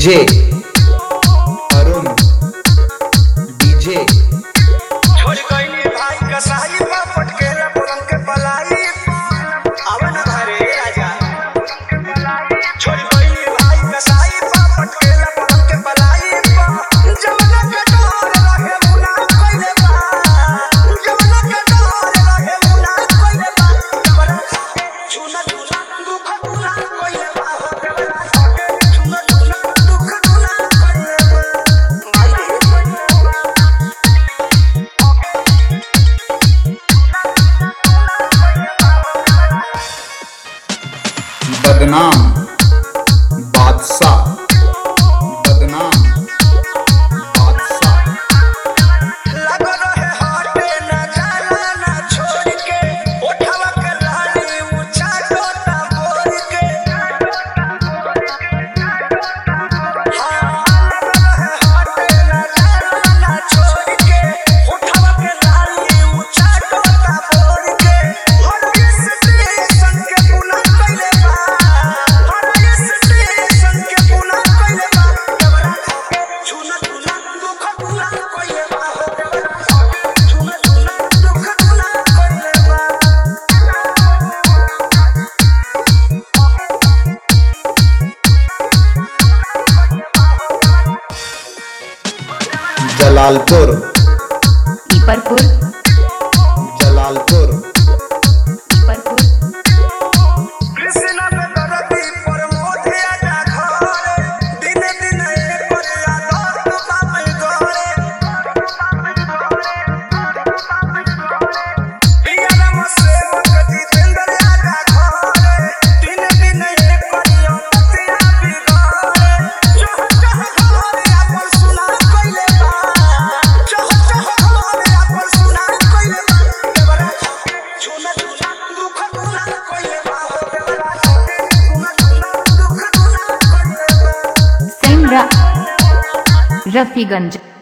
DJ Arun DJ छोड़ गईली भाई कसाई बा पटकेला पलंग के पलाई आवे ना घरे राजा छोड़ गईली भाई कसाई बा पटकेला पलंग के पलाई जवना के डोर रहे मुना कइले बा जवना के डोर रहे मुना कइले बा कबरा झूना झूना दुख दुना कइले बा कबरा झूना झूना दुख दुना कइले बा भाई बदनाम बादशाह बदनाम बादशाह लगो रहे हाटे ना जाला ना छोड़ के उठावा के लाली ऊंचा टोटा बोल के हाँ, लगो रहे हाटे ना जाला ना छोड़ के उठावा के लाली ऊंचा टोटा बोल के हर स्टेशन के पुना कइले बा हर स्टेशन के पुना कइले बा कबरा खाके झूना झूना दुख पूरा कइले बा हो कबरा खाके झूना झूना दुख पूरा कइले बा जलालपुर ईपरपुर जलालपुर ईपरपुर कृष्ण पे दरदी पर मोधे आजा घरे दिन दिन एक परिया दो बाप गरे पिया राम सेवक जितेंद्र आजा घरे दिन दिन एक परिया पतिया बिगड़े चह चह घरे अपन सुना कइले बा चह चह घरे अपन सुना कइले बा केवरा झूना झूना दुख दुना कइले बा हो केवरा झूना झूना दुख दुना कइले बा सेमरा रफीगंज